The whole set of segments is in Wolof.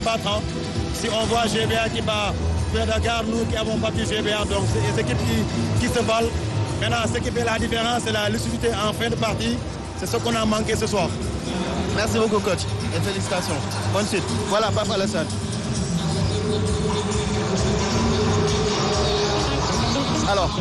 battre. hein. Si on voit GBA qui bat Pierre Dakar, nous qui avons battu GBA, donc c'est des équipes qui, qui se valent. Maintenant, ce qui fait la différence, c'est la lucidité en fin de partie. C'est ce qu'on a manqué ce soir. Merci beaucoup, coach. Et félicitations. Bonne suite. Voilà, Papa Alassane. Alors,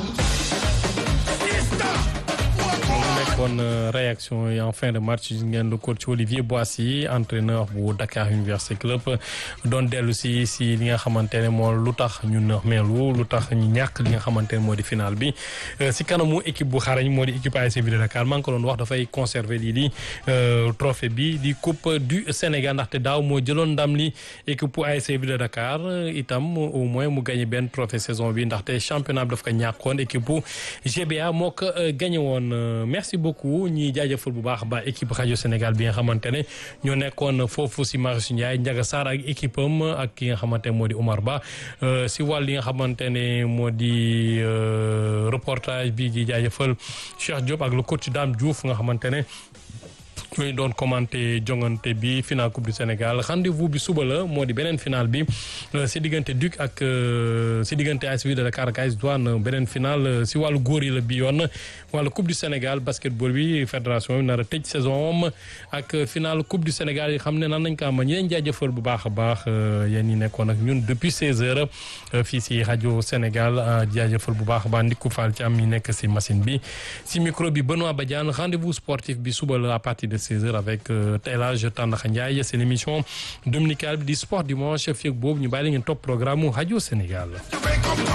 nekkoon réaction yi en fin de match ngeen le coach Olivier Boissy entraîneur bu Dakar Université Club doon dellu si si li nga xamante ne moo lu tax ñu meelu lu tax ñu ñàkk li nga xamante ne moo di final bi si kanamu équipe bu xarañ moo di équipe ASC Ville de Dakar maa ngi ko doon wax dafay conserver lii di trophée bi di coupe du Sénégal ndaxte daaw moo jëloon ndam li équipe bu ASC Ville de Dakar itam au moins mu gagné benn trophée saison bi ndaxte championnat bi daf ko ñàkkoon équipe bu GBA moo ko gagné woon merci beaucoup ñi jaajëfal bu baax ba équipe rajo Sénégal bi nga xamante ne ñoo nekkoon foofu si Marius Ndiaye Ndiaga Sarr ak équipe am ak ki nga xamante ne moo di Omar Ba si wàll yi nga xamante ne moo di reportage bi di jaajëfal Cheikh Diop ak le coach Dame Diouf nga xamante ne ñooy doon commenté jongante bi final coupe du Sénégal rendez-vous bi suba la moo di beneen final bi si diggante Duc ak si diggante AS Ville de Dakar ak AS Douane beneen final si wàllu góor yi la bi yoon wàllu coupe du Sénégal basketball bi fédération bi nar a tëj saison am ak final coupe du Sénégal yi xam ne nan nañ ko am ñu leen jaajëfal bu baax a baax yéen ñi nekkoon ak ñun depuis 16 heures fii si rajo Sénégal jaajëfal bu baax a baax Ndiku Fall ci am ñi nekk si machine bi si micro bi Benoît Badiane rendez-vous sportif bi suba la à partir de 16h avec El Hadj Tandakha Ndiaye c'est l'émission dominicale du sport dimanche fii ak boobu ñu bàyyi la ngeen topp programme mu rajo Sénégal.